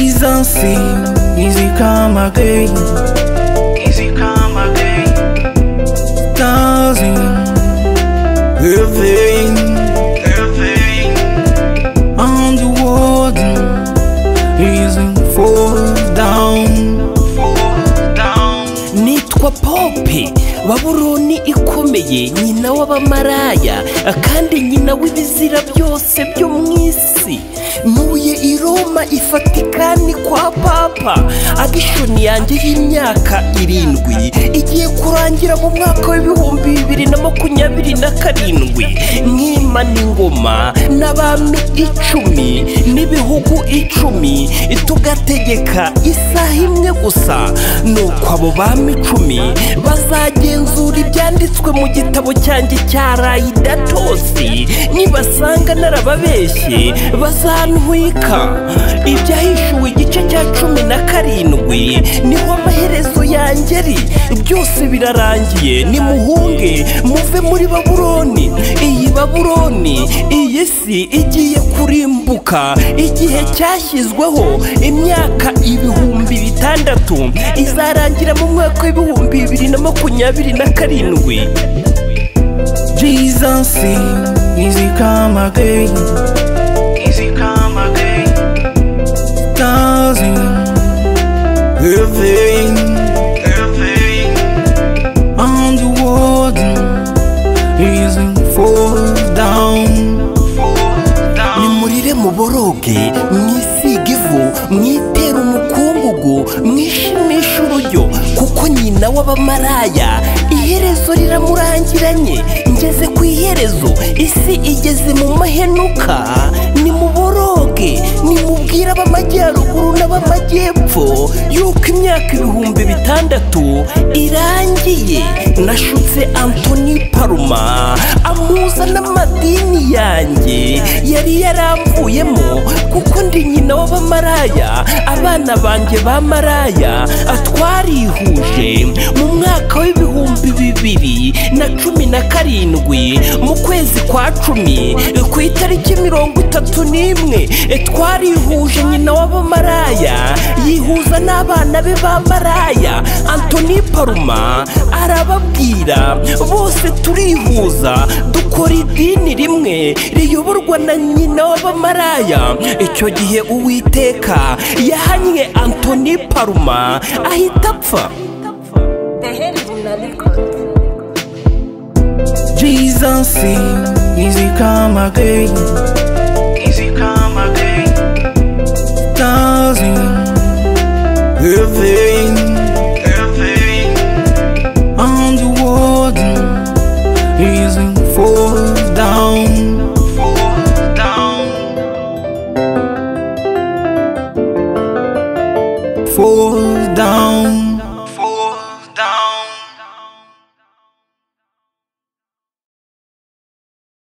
safi easy kama gay easy kama gay dancing living living on the warden reason fall down fall down nitwa pope baburoni ikomeye nyina w'abamaraya kandi nyina w'ibizira byose byo mu isi ntuye i roma ifatikani kwa papa adishoni yanjye y'imyaka irindwi igiye kurangira mu mwaka w'ibihumbi bibiri na makumyabiri na karindwi nkima n'ingoma n'abami icumi n'ibihugu icumi tugategeka isaha imwe gusa nuko abo bami icumi bazagenzura ibyanditswe mu gitabo cyanjye cya rayidatosi nibasanga narababeshye bazantwika ibyahishuwe igice cya cumi na karindwi niho amaherezo yangeri byose birarangiye nimuhunge muve muri babuloni iyi babuloni iyi si igiye kurimbuka igihe cyashyizweho imyaka ibihumbi bitandatu izarangira mu mwaka w'ibihumbi bibiri na makumyabiri na karindwi Jesus sing, easy come again. Easy come again. Dancing, living, living on the warden, reason fall down, fall down. nimurire muboroge mwisige ivu mwitere umukungugu mwishimishe urujyo kuko nyina w'abamaraya iherezo riramurangiranye ngeze ku iherezo isi igeze mu mahenuka nimuboroge nimubwire ab'amajyaruguru n'ab'amajyepfo yuko imyaka ibihumbi bitandatu irangiye nashutse antoni paruma amuza n'amadini yanjye yari yaramvuyemo kuko ndi nyina w'abamaraya abana banjye bamaraya twarihuje mu mwaka w'ibihumbi bibiri na cumi na karindwi mu kwezi kwa cumi ku itariki mirongo itatu n'imwe twarihuje nyina w'abamaraya yihuza n'abana be bamaraya antoni paruma arababwira bose turihuza dukora idini rimwe riyoborwa na nyina w'abamaraya icyo gihe uwiteka yahanye antoni paruma ahita apfa Jesus sing, easy come again. Easy come again. Dancing, living, living on the warden, reason fall down, fall down. fall down.